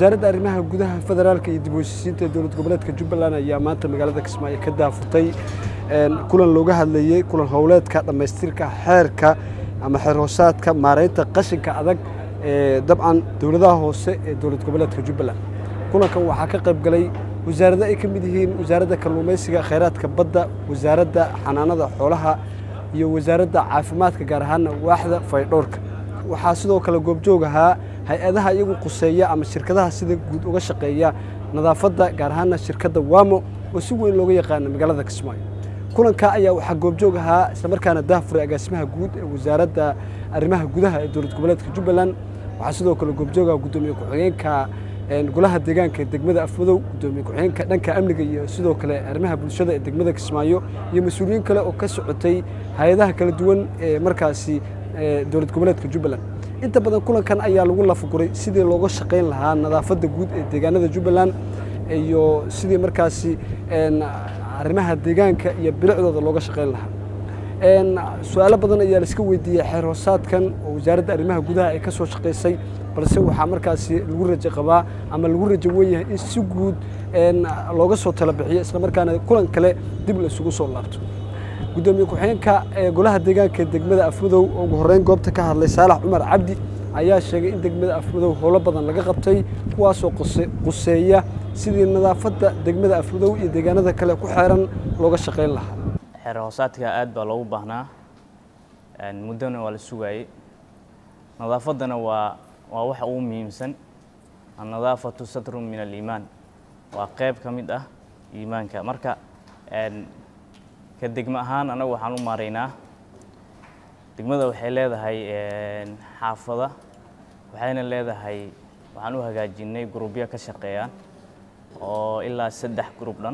wasaaradda arrimaha gudaha federaalka iyo dib u heshiisiinta dowlad goboleedka jubbaland ayaa maanta magaalada kismaayo ka daafurtay kulan looga hadlayey kulan howleedka dhammaystirka xeerka ama xeer hoosaadka maaraynta qashinka adag ee dabcan dowladaha hoose ee dowlad goboleedka jubbaland kulankan waxaa ka qayb galay wasaarado ay ka mid yihiin wasaaradda kalluumaysiga khayraadka badda wasaaradda xanaanada xoolaha iyo wasaaradda caafimaadka gaar ahaana waaxda faydhowrka waxaa sidoo kale goobjoog ahaa hay-adaha iyagu quseeya ama shirkadaha sida guud uga shaqeeya nadaafadda gaar ahaana shirkadda wamo oo si weyn looga yaqaano magaalada kismaayo kulanka ayaa waxaa goobjoog ahaa islamarkaana daafuray agaasimaha guud ee wasaaradda arrimaha gudaha ee dowlad goboleedka jubbaland waxaa sidoo kale goobjoog aha guddoomiye ku-xigeenka golaha deegaanka ee degmada afmadow guddoomiye ku-xigeenka dhanka amniga iyo sidoo kale arrimaha bulshada ee degmada kismaayo iyo mas-uuliyiin kale oo ka socotay hay-adaha kala duwan ee markaasi dowlad goboleedka jubbaland inta badan kulankan ayaa lagu lafaguray sidii looga shaqayn lahaa nadaafadda guud ee deegaanada jubbaland iyo sidii markaasi arrimaha deegaanka iyo bilicdooda looga shaqayn lahaa su-aalo badan ayaa laiska weydiiyey xeer hoosaadkan oo wasaaradda arrimaha gudaha ay ka soo shaqaysay balse waxaa markaasi lagu rajo qabaa ama lagu rajo wenyahay in si guud looga soo tala bixiyo islamarkaana kulan kale dib la isugu soo laabto guddoomiye ku-xigeenka ee golaha deegaanka ee degmada afmadow oo ugu horreyn goobta ka hadlay saalax cumar cabdi ayaa sheegay in degmada afmadow howlo badan laga qabtay kuwaasoo quseeya sidii nadaafadda degmada afmadow iyo deegaanada kale ku xeeran looga shaqayn lahaa xeer hoosaadka aad baa loogu baahnaa muddona waa la sugaayey nadaafaddana waa waa waxa ugu muhiimsan annadaafatu satrun min aliimaan waa qayb ka mid ah iimaanka marka ka degmo ahaan anagu waxaan u maaraynaa degmada waxay leedahay xaafada waxayna leedahay waxaan u hagaajinay grubyo ka shaqeeyaan oo ilaa saddex grub dhan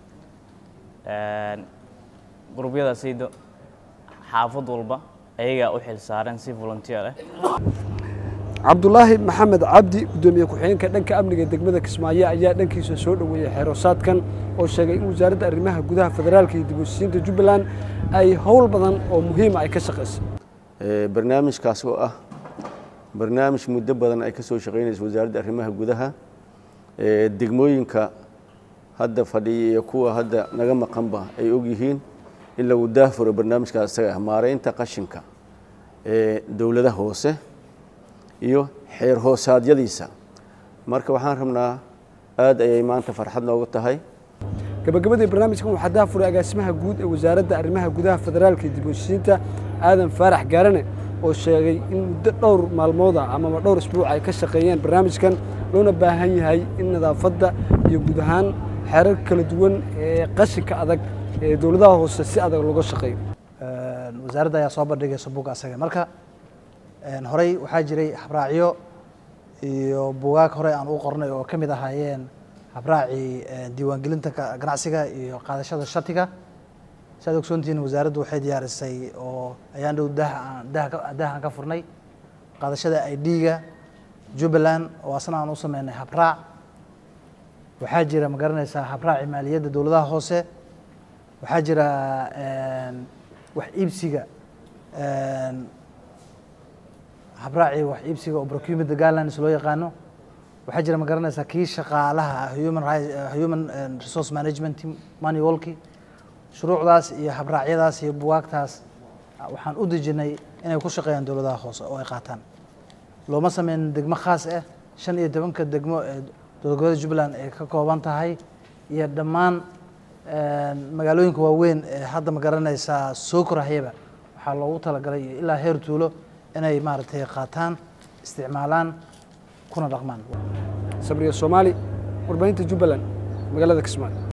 grubyadaasaydo xaafad walba ayagaa u xil saaran si volunteer ah cabdulaahi maxamed cabdi guddoomiye ku-xigeenka dhanka amniga degmada kismaayo ayaa dhankiisa soo dhoweeyey xeeroosaadkan oo sheegay in wasaaradda arrimaha gudaha federaalka iyo dib u heshiisiinta jubbaland ay howl badan oo muhiima ay ka shaqaysay barnaamijkaas oo ah barnaamij muddo badan ay ka soo shaqaynaysa wasaaradda arrimaha gudaha degmooyinka hadda fadhiya iyo kuwa hadda naga maqanba ay og yihiin in lagu daafuro barnaamijkaas isaga ah maaraynta qashinka ee dowladaha hoose iyo xeer hoosaadyadiisa marka waxaan rabnaa aad ayay maanta farxad noogu tahay gabagabadii barnaamijkan waxaa daafuray agaasimaha guud ee wasaaradda arrimaha gudaha federaalka iyo dib u heshiisiinta aadan faarax gaarane oo sheegay in muddo dhowr maalmooda amaba dhowr isbuuc ay ka shaqeeyeen barnaamijkan loona baahan yahay in nadaafadda iyo guud ahaan xeerar kala duwan ee qashinka adag ee dowladaha hoose si adag looga shaqeeyo wasaaradda ayaa soo bandhigaysa buga asaga marka horey waxaa jiray habraacyo iyo bugaag horey aan u qornay oo ka mid ahaayeen habraacii diiwaangelinta ganacsiga iyo qaadashada shatiga saad ogsoontihiin wasaaraddu waxay diyaarisay oo ayaan dhow daahan ka furnay qaadashada idga jubbaland oo asna aan u sameynay habraac waxaa jira ma garanaysaa habraaci maaliyadda dowladaha hoose waxaa jira wax iibsiga habraaci wax iibsiga oo procurement guidelines loo yaqaano waxaa jira ma garanaysaa kii shaqaalaha human human resource management manualki shuruucdaas iyo habraacyadaas iyo buwaagtaas waxaan u dejinay inay ku shaqeeyaan dowladaha hoose oo ay qaataan looma sameyn degmo khaas ah shan iyo tobanka degmo ee dowlad goboleeda jubbaland ay ka kooban tahay iyo dhammaan magaalooyinka waaweyn ee hadda ma garanaysaa soo korahayaba waxaa loogu talagalay iyo ilaa heer tuulo inay maaragtay qaataan isticmaalaan kuna dhaqmaan sabriya soomaali warbaahinta jubbaland magaalada kismaayo